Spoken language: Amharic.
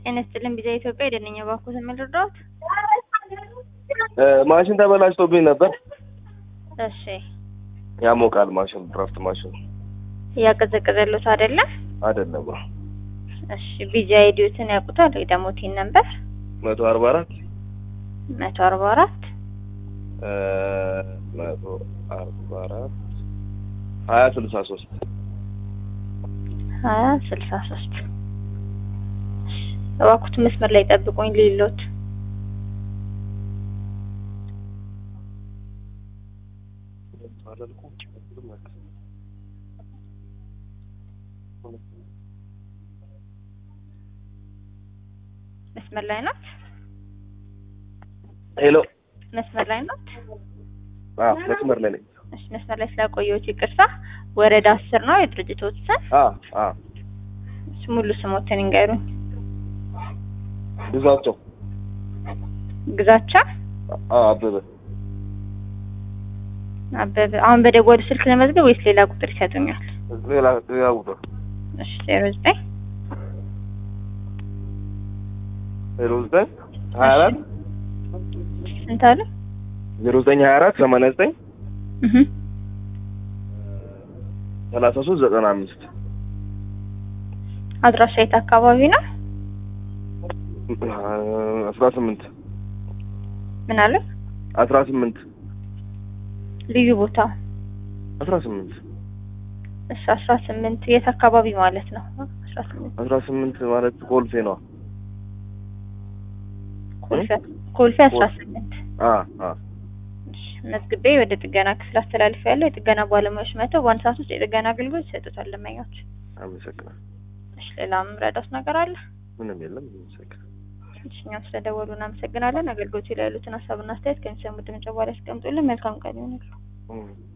ጤና ይስጥልን ቢዛ ኢትዮጵያ የደነኛ ባንኩ ተመልርዳት ማሽን ተበላሽቶብኝ ነበር። እሺ ያሞቃል ማሽን ድራፍት ማሽን እያቀዘቀዘሉት አይደለ? አይደለም። እሺ ቢዛ አይዲዮትን ያውቁታል ወይ ደግሞ ቲን ነበር መቶ አርባ አራት መቶ አርባ አራት መቶ አርባ አራት ሀያ ስልሳ ሶስት ሀያ ስልሳ ሶስት እባክዎት መስመር ላይ ጠብቁኝ ሊሎት መስመር ላይ ናት። ሄሎ መስመር ላይ ናት። አዎ መስመር ላይ ነኝ። እሺ መስመር ላይ ስላቆየሁት ይቅርታ። ወረዳ አስር ነው የድርጅቶት ስም። አዎ አዎ እሺ ሙሉ ስሞትን ይንገሩኝ። ግዛቸው ግዛቻ አዎ አበበ አበበ። አሁን በደወሉ ስልክ ለመዝገብ ወይስ ሌላ ቁጥር ይሰጡኛል? ሌላ ሌላ ቁጥር እሺ ዜሮ ዘጠኝ ዜሮ ዘጠኝ ሀያ አራት ስንት አለ? ዜሮ ዘጠኝ ሀያ አራት ሰማንያ ዘጠኝ እህ ሰላሳ ሶስት ዘጠና አምስት አድራሻ የት አካባቢ ነው? አስራ ስምንት ምን አለ? አስራ ስምንት ልዩ ቦታ አስራ ስምንት እሺ አስራ ስምንት የት አካባቢ ማለት ነው? አስራ ስምንት አስራ ስምንት ማለት ኮልፌ ነው። ኮልፌ ኮልፌ አስራ ስምንት አ አ እሺ መዝግቤ ወደ ጥገና ክፍል አስተላልፍ ያለው የጥገና ባለሙያዎች መጥተው በአንድ ሰዓት ውስጥ የጥገና አገልግሎት ይሰጡታል ለማኞች። አመሰግናለሁ። እሺ ሌላ ምረዳት ነገር አለ? ምንም የለም። አመሰግናለሁ። እሺ እኛም ስለደወሉ እናመሰግናለን። አገልግሎቱ ላይ ያሉትን ሀሳብና አስተያየት ከሚሰሙ ድምጽ በኋላ ያስቀምጡልን። መልካም ቀን ይሁንልዎ። እም